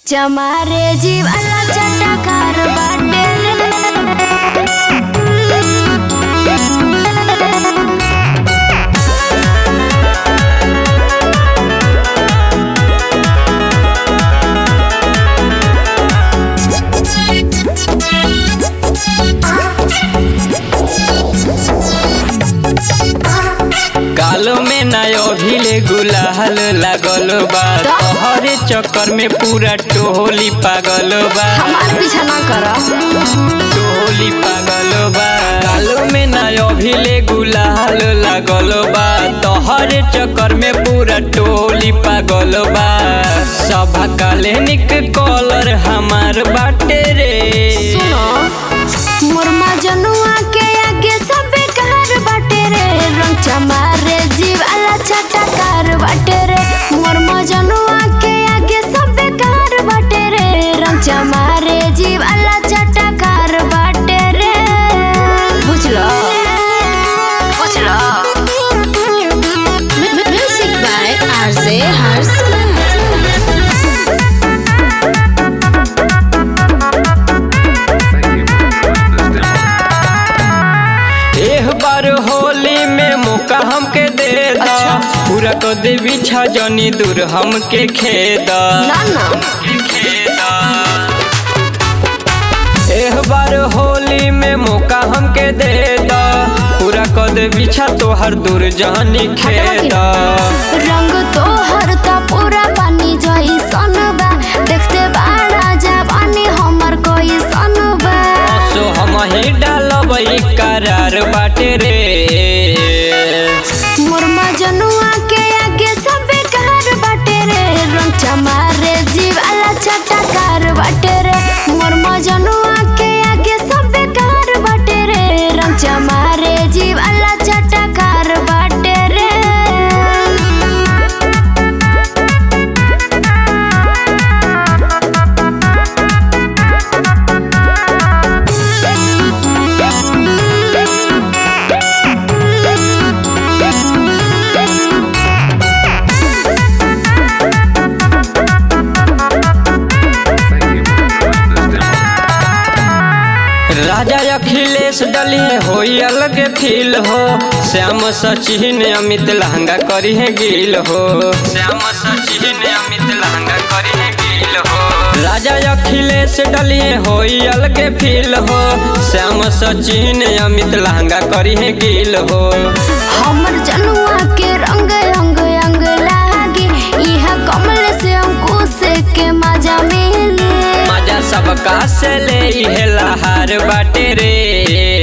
चमारे जीवाला चटकार बाटे कालो में नयो भिले गुलाल लागल बा तोहरे चक्कर में पूरा टोली पागल बा हमार पीछा ना कर टोली पागल बा कालो में नयो भिले गुलाल लागल बा तोहरे चक्कर में पूरा टोली पागल बा सभा काले निक कॉलर हमार बाटे रे सुनो मोर मजनुआ के आगे सब बेकार बाटे रे रंग चमारे जीवाला चटकार बाटे रे मोर मजनुआ के आगे सब बेकार बाटे रे रंग चमारे जीवाला चटकार बाटे रे बुझलो बुझलो Music by RJ Hars. एह बार होली में मौका हमके दे दा पूरा कर दे बिछा जनी दूर हमके खेदा ना ना एह बार होली में मौका हमके दे दा पूरा कर दे बिछा तोहर दूर जानी खेदा रंग तोहर त पूरा पानी जई सनबा देखते बाड़ा जवानी हमर कोई सनबा सो हम ही डालबई करार बाटे रे मोर मजनुआ के आगे सब बेकार बाटे रे रंग चमारे जीवाला चटकार बाटे रे मोर मजनुआ के आगे सब बेकार बाटे रे रंग चमारे जीवाला चटकार बाटे रे राजा अखिलेश डलिए होई अलग फील हो श्याम सचिन अमित लहंगा करी है गिल हो श्याम सचिन अमित लहंगा करी है गिल हो राजा अखिलेश डलिए होई अलग फील हो श्याम सचिन अमित लहंगा करी है गिल हो हमर जनुआ के रंग अंग अंग लागे इहा कमल से अंकुश के मजा मिले मजा सबका से ले इहे लहार बाटे रे